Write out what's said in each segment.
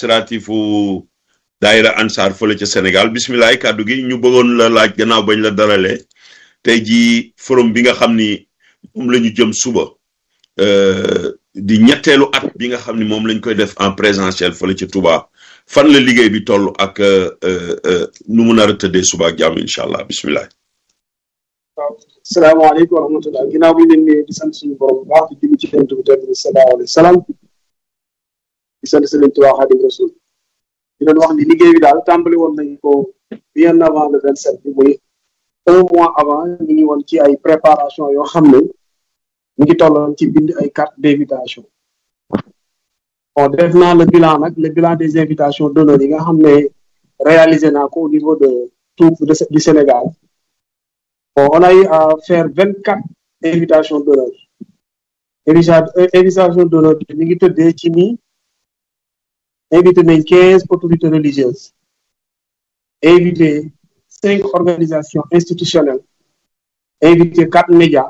administratif u daayira Ansar fële ca Sénégal bisimilah kàddu gi ñu bëggoon la laaj gannaaw bañ la dalalee tey jii forum bi nga xam ni moom la ñu jëm suba di ñetteelu at bi nga xam ni moom lañ koy def en présentiel fële ca Touba fan la liggéey bi toll ak nu mu nar a tëddee suba ak jàmm incha allah bisimilah. waaw salaamaaleykum wa rahmatulah ginnaaw bi ñu leen di sant suñu borom bu baax di julli ci yonent bi tedd bi sallallahu alayhi wa sallam di sant Sëriñ Tuubaa Xaadim Rasul di leen wax ni liggéey bi daal tàmbali woon nañ ko bien avant le vingt sept bi muy un mois avant ñu ngi woon ci ay préparation yoo xam ne ñu ngi tolloon ci bind ay carte d'invitation bon def naa le bilan nag le bilan des invitations d'honneur yi nga xam ne réalisé naa ko au niveau de tout du Sénégal bon on a eu à faire vingt quatre invitations d'honneur invitation d'honneur bi ñu ngi tëddee ci nii invité nañ quinze autorités religieuses invité cinq organisations institutionnelles invité quatre médias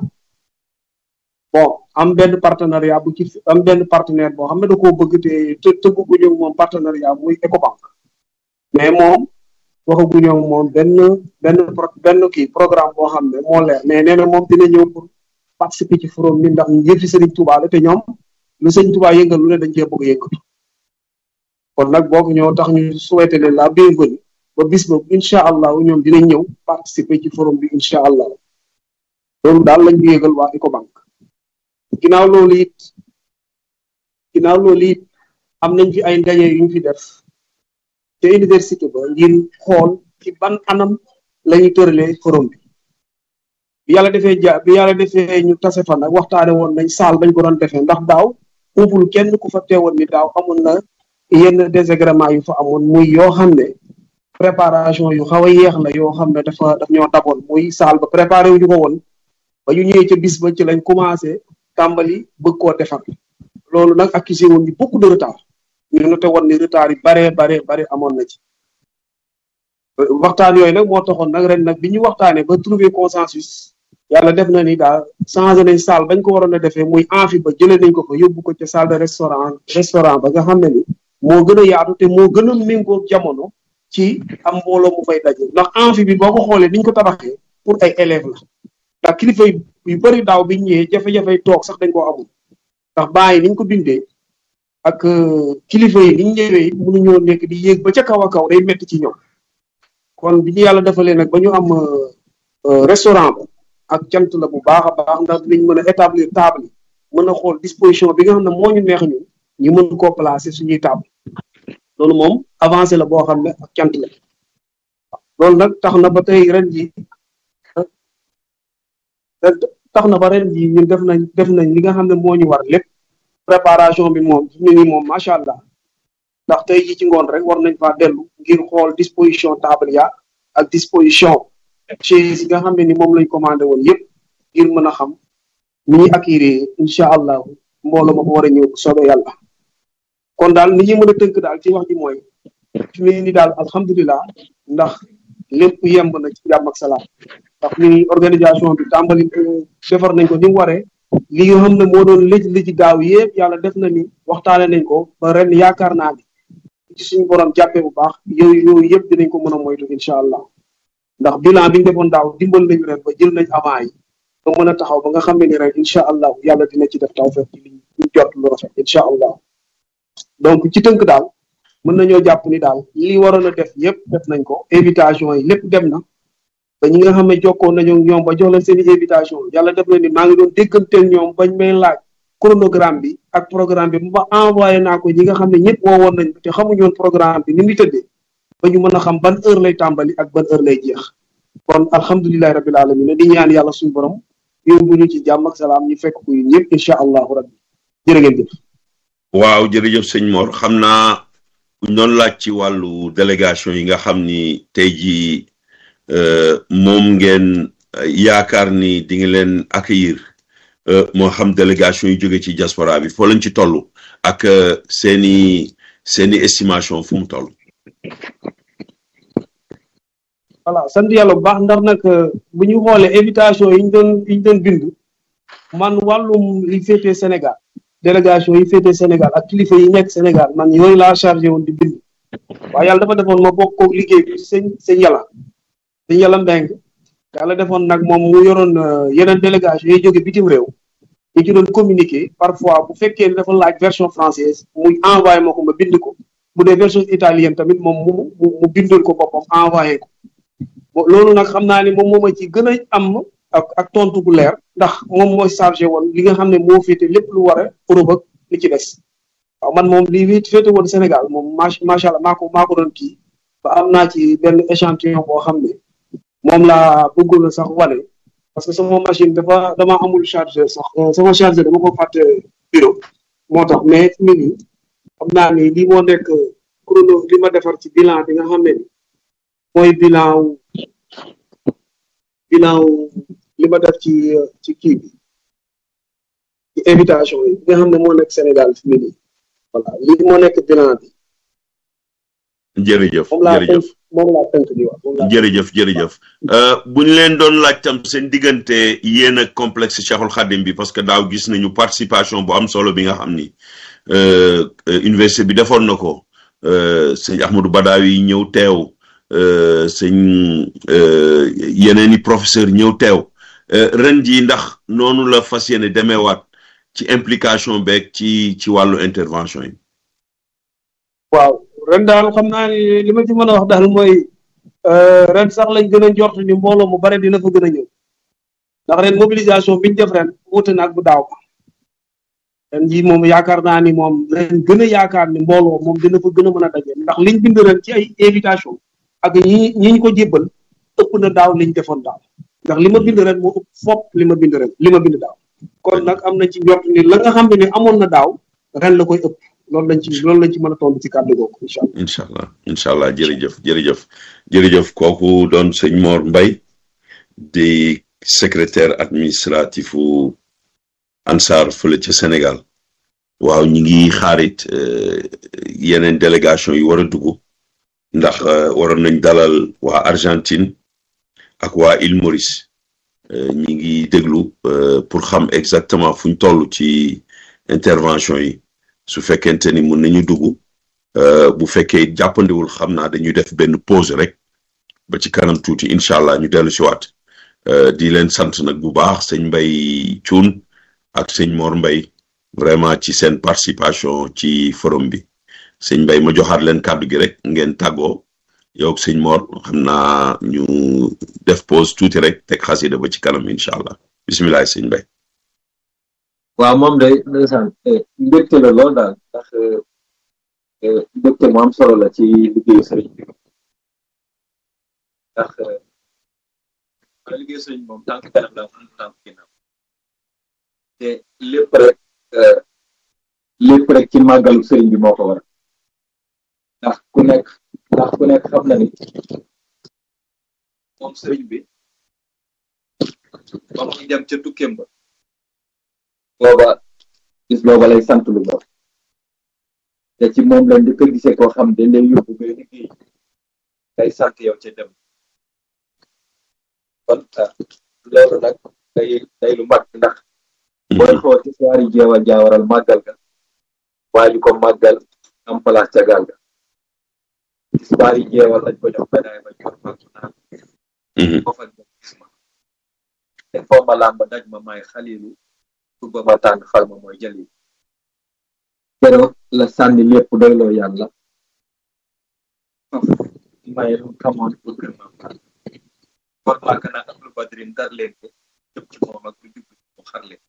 bon am benn partenariat bu ci am benn partenaire boo xam ne da koo bëgg te te tëgguñu moom partenariat muy Ecobank mais moom waxaguñu moom benn benn benn kii programme boo xam ne moo leer mais nee na moom dina ñëw pour participer ci forum bi ndax yëfi Serigne Touba la te ñoom lu Serigne Touba yëngal lu ne dañ cee bëgg yëngatu kon nag boog ñoo tax ñu souhaité leen la bienvenue ba bis boobu incha allah ñoom dinañ ñëw participer ci forum bi incha allah loolu daal lañ ñu yëgal waa Ecobank ginnaaw loolu it ginnaaw loolu it am nañ fi ay ndaje yu ñu fi def te université ba ngir xool ci ban anam la ñu tëralee forum bi bi yàlla defee ja bi yàlla defee ñu tase fa nag waxtaane woon nañ saal bañ ko doon defee ndax daaw umpul kenn ku fa teewoon ni daaw amoon na yenn désagrément yu fa amoon muy yoo xam ne préparation yu xaw a yéex la yoo xam ne dafa daf ñoo daboon muy saal ba préparé wu ñu ko woon ba ñu ñëwee ca bis ba ci lañ commencé tàmbali bëgg koo defar loolu nag accusé woon ñu beaucoup de retard ñu noté woon ni retard yi bare bare bare amoon na ci waxtaan yooyu nag moo taxoon nag ren nag bi ñu waxtaanee ba trouver consensus yàlla def na ni daal changé nañ salle bañ ko waroon a defee muy amphi ba jëlee nañ ko fa yóbbu ko ca salle de restaurant restaurant ba nga xam ne ni moo gën a yaatu te moo gën a méngoo jamono ci am mbooloo mu fay daje ndax amphi bi boo ko xoolee niñ ko tabaxee pour ay élèves la ndax kilifa yu bëri daaw biñ ñëwee jafe-jafe toog sax dañ koo amul ndax bàyyi niñ ko bindee ak kilifa yi niñ ñëwee mënuñoo nekk di yéeg ba ca kaw a kaw day metti ci ñoom kon bi ñu yàlla defalee nag ba ñu am restaurant ba ak cant la bu baax a baax ndax dinañ mën a établir table yi mën a xool disposition bi nga xam ne moo ñu neex ñun ñu mën koo placer suñuy table loolu moom avancé la boo xam ne ak cant la loolu nag tax na ba tey ren ji tax na ba ren ji ñun def nañ def nañ li nga xam ne moo ñu war lépp préparation bi moom fi mu ne nii moom macha allah ndax tey ji ci ngoon rek war nañ faa dellu ngir xool disposition table ya ak disposition chaise yi nga xam ne ni moom lañ commandé woon yëpp ngir mën a xam ni ñuy accueillir incha allah mbooloo ma ko war a ñëw soobee yàlla kon daal ni ñuy mën a tënk daal ci wax ji mooy fi mu ne nii daal alhamdulilah ndax lépp yemb na ci jàmm ak salaam ndax ni organisation bi tàmbali defar nañ ko ni mu waree li nga xam ne moo doon lëj lëj daaw yëpp yàlla def na ni waxtaane nañ ko ba ren yaakaar naa ni ci suñu borom jàppee bu baax yooyu yooyu yëpp dinañ ko mën a moytu incha allah ndax bilan bi ñu defoon daaw dimbal nañu ren ba jël nañ avant yi ba mën a taxaw ba nga xam ne ni ren incha allah yàlla dina ci def tawfeex ci li ñu jot lu rafet incha allah donc ci tënk daal mën nañoo jàpp ni daal li waroon a def yëpp def nañ ko invitation yi lépp dem na ba ñi nga xam ne jokkoon nañu ñoom ba jox leen seen i invitation yàlla def na ni maa ngi doon dégganteel ñoom bañ may laaj chronogramme bi ak programme bi ba envoyé naa ko ñi nga xam ne ñëpp woowoon nañ te xamuñu woon programme bi ni muy tëddee ba ñu mën a xam ban heure lay tàmbali ak ban heure lay jeex kon alhamdulilahi rabbil alamin di ñaan yàlla suñu borom yóbbu ñu ci jàmm ak salaam ñu fekk ko ñëpp incha allahu rabbi jërë ngeen jëf waaw jërëjëf sëñ Mor xam naa buñ doon laaj ci wàllu délégation yi nga xam ni tey jii moom ngeen yaakaar ni di nga leen accueillir moo xam délégation yu jóge ci diaspora bi foo lañ ci toll ak seeni seeni estimation fu mu toll voilà sant yàlla bu baax ndax nag bu ñu xoolee invitation yi ñu doon yi ñu doon bind man wàllum li féetee Sénégal délégation yi féete Sénégal ak kilifa yi nekk Sénégal man yooyu laa chargé woon di bind waaye yàlla dafa defoon ma bokk ko liggéey bi sëñ sëñ yàlla sëñ yàlla mbeng yàlla defoon nag moom mu yoroon yeneen délégation yi jóge bitim réew yi ci doon communiquer parfois bu fekkee ne dafa laaj version française muy envoyé ma ko ma bind ko bu dee version italienne tamit moom mu mu bindal ko boppam envoyé ko loolu nag xam naa ne moom moo ma ci gën a am ak ak tontu bu leer ndax moom mooy chargé woon li nga xam ne moo féete lépp lu war a Europe ak li ci des waaw man moom li wit féete woon Sénégal moom macha allah maa ko maa ko doon kii ba am naa ci benn échantillon boo xam ne moom laa bëggoon a sax wane parce que sama machine dafa dama amul chargeur sax sama chargeur dama ko fàtte bureau moo tax mais fi mu nii xam naa ni lii moo nekk chrono li ma defar ci bilan bi nga xam ne mooy bilan wu bilan wu li ma def ci ci kii bi ci invitation yi nga xam ne moo nekk Sénégal fi mu nii voilà lii moo nekk bilan bi. jërëjëf moom laa jërëjëf moom laa tënk di wax moom laa jërëjëf jërëjëf bu ñu leen doon laaj tam seen diggante yéen ak complexe Cheikhul Khadim bi parce que daaw gis nañu participation bu am solo bi nga xam ni université bi defoon na ko sëñ Ahmadou Badawi ñëw teew sëñ yeneen i professeur ñëw teew ren ji ndax noonu la fas yéene demeewaat ci implication beeg ci ci wàllu intervention yi waaw ren daal xam naa ni li ma ci mën a wax daal mooy ren sax lañ gën a njort ni mbooloo mu bare dina fa gën a ñëw ndax ren mobilisation biñ def ren wuute na ak bu daaw ren ji moom yaakaar naa ni moom ren gën a yaakaar ni mbooloo moom dina fa gën a mën a daje ndax liñ bind ren ci ay invitation ak ñi ñi ñu ko jébbal ëpp na daaw liñ defoon daaw ndax li ma bind ren moo ëpp fopp li ma bind ren li ma bind daaw kon nag am na ci njort ni la nga xam ne ni amoon na daaw ren la koy ëpp loolu lañ ci loolu lañ ci mën a tontu ci kàddu googu incha allah. incha allah incha allah jërëjëf jërëjëf jërëjëf kooku doon sëñ Mor Mbaye di secrétaire administratif u ANSAR fële ca Sénégal waaw ñi ngi xaarit yeneen délégation yi war a dugg ndax waroon nañ dalal waa Argentine ak waa Île Maurice ñi ngi déglu pour xam exactement fuñ toll ci intervention yi su fekkente ni mun nañu dugg bu fekkee jàppandiwul xam naa dañuy def benn pause rek ba ci kanam tuuti incha allah ñu dellu si waat di leen sant nag bu baax sëñ Mbay Cuun ak sëñ Mor Mbay vraiment ci seen participation ci forum bi sëñ Mbay ma joxaat leen kàddu gi rek ngeen tàggoo yow ak sëñ Mor xam naa ñu def pause tuuti rek teg xasida ba ci kanam incha allah bisimilah sëñ Mbay waaw moom day ndeysaan mbégte la lool daal ndax mbégte mu am solo la ci liggéeyu sëriñ bi ndax wala liggéeyu sëriñ moom tànk kanam la am tànk ginnaaw te lépp rek lépp rek ci màggalu sëriñ bi moo ko war ndax ku nekk ndax ku nekk xam na ni moom sëriñ bi ba muy dem ca tukkeem ba booba gis booba lay sant lu baax te ci moom la njëkk a gisee koo xam dañ lay yóbbu ngay liggéey ngay sant yow ca dem kon loolu nag day day lu mat ndax booy xool ci soir yi jeewal jaawaral màggal ga waaju ko màggal am place ca gaal ga ci soir yi jeewal lañ ko jox médaille ba jox fàttu naan ko fa gis ma te foo ma làmb daj ma may xalilu ba ma tànn xal ma mooy jëli keroog la sànni lépp doyloo yàlla may lu xamoon pour gën ma kon màgg na ak lu badrin dar leen ko jëm ci moom ak lu jublu mu xar leen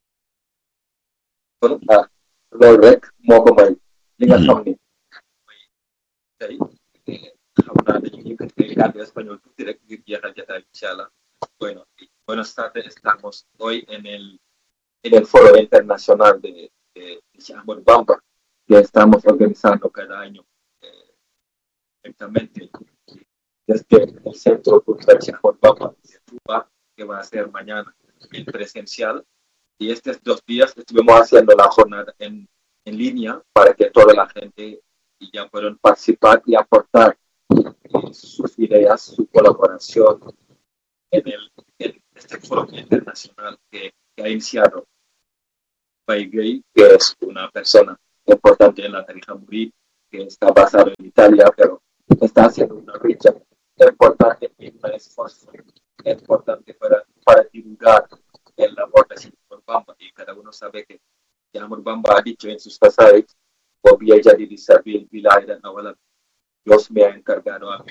kon ah loolu rek moo ko may li nga xam ni mooy tey xam naa dañu yëkkati ay kàddu espagnol tuuti rek ngir jeexal jataay incha allah bueno buenas tardes estamos hoy en el en el Foro Internacional de, de, de Ahmad Bamba, que estamos organizando cada año eh, directamente desde el Centro Cultural Ahmad Bamba de Cuba, que va a ser mañana en presencial. Y estos dos días estuvimos haciendo la jornada en, en línea para que toda la gente ya puedan participar y aportar eh, sus ideas, su colaboración en, el, en este foro internacional que, que ha iniciado Pai Gay, que es una persona importante en la tarifa murí, que está basado en Italia, pero está haciendo una lucha importante y un esfuerzo importante para, para divulgar el labor de Simon Bamba. Y cada uno sabe que Simon Bamba ha dicho en sus pasajes, voy a jadi di Sabil Wilayah dan Awalan. Dios me ha encargado a mí.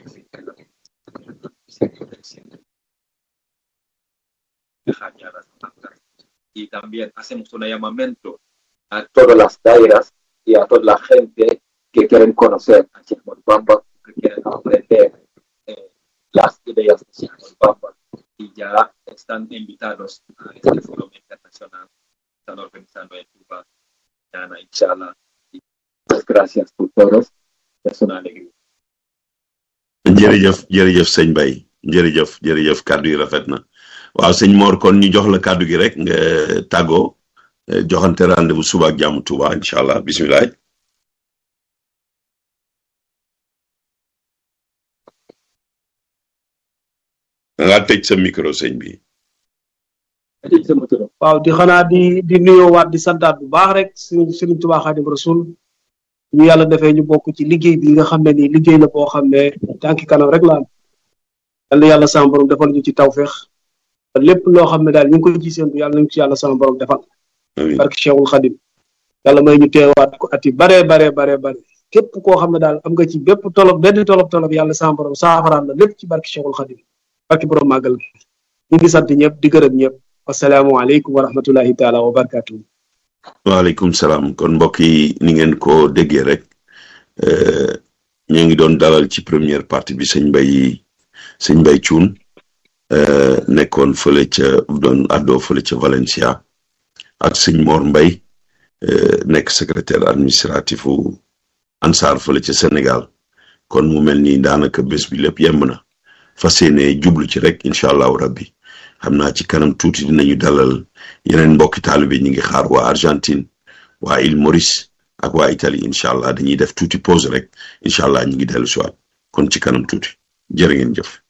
Y también hacemos un llamamiento a todas las daeras y a toda la gente que quieren conocer a Simon Bamba, que quieren aprender eh, las ideas de Simon Bamba y ya están invitados a este foro internacional que están organizando en Cuba, mañana, inshallah. Y muchas gracias por todos, es una alegría. jërëjëf jërëjëf sëñ Bay jërëjëf jërëjëf kàddu yi rafet na waaw sëñ Mor kon ñu jox la kàddu gi rek nga tàggoo joxante rendez-vous suba ak jàmm Tuuba incha allah bisimilah. da ngaa tëj sa micro sëñ bi. waaw di xanaa di di nuyoo waat di santaat bu baax rek sëriñ sëriñ Tuubaa Xaadim Rasul ñu yàlla defee ñu bokk ci liggéey bi nga xam ne nii liggéey la boo xam ne tànki kanam rek la am yàlla yàlla sama borom defal ñu ci tawféex lépp loo xam ne daal ñu ngi koy ci séntu yàlla nañu ci yàlla sama borom defal amiin barke Cheikhul Xadim yàlla may ñu teewaat ko ati bare bare bare bare képp koo xam ne daal am nga ci bépp tolob benn tolob tolob yàlla sama borom saafaraal la lépp ci barke Cheikhul Xadim barke borom màggal gi ñu ngi sant ñëpp di gërëm ñëpp wasalaamualeykum wa rahmatullahi taala wa barakatuh waaleykum salaam kon mbokk yi ni ngeen ko déggee rek ñu ngi doon dalal ci première partie bi sëñ Mbay sëñ Mbay Cuun nekkoon fële ca doon àddoo fële ca Valencia ak sëñ Mor Mbay nekk secrétaire administratif u Ansar fële ca Sénégal kon mu mel ni daanaka bés bi lépp yemb na fas yéene jublu ci rek incha allahu rabbi xam naa ci kanam tuuti dinañu dalal yeneen mbokki taalibe ñi ngi xaar waa Argentine waa Île Maurice ak waa Italie incha allah dañuy def tuuti pause rek incha allah ñu ngi dellu si waat kon ci kanam tuuti jërë ngeen jëf.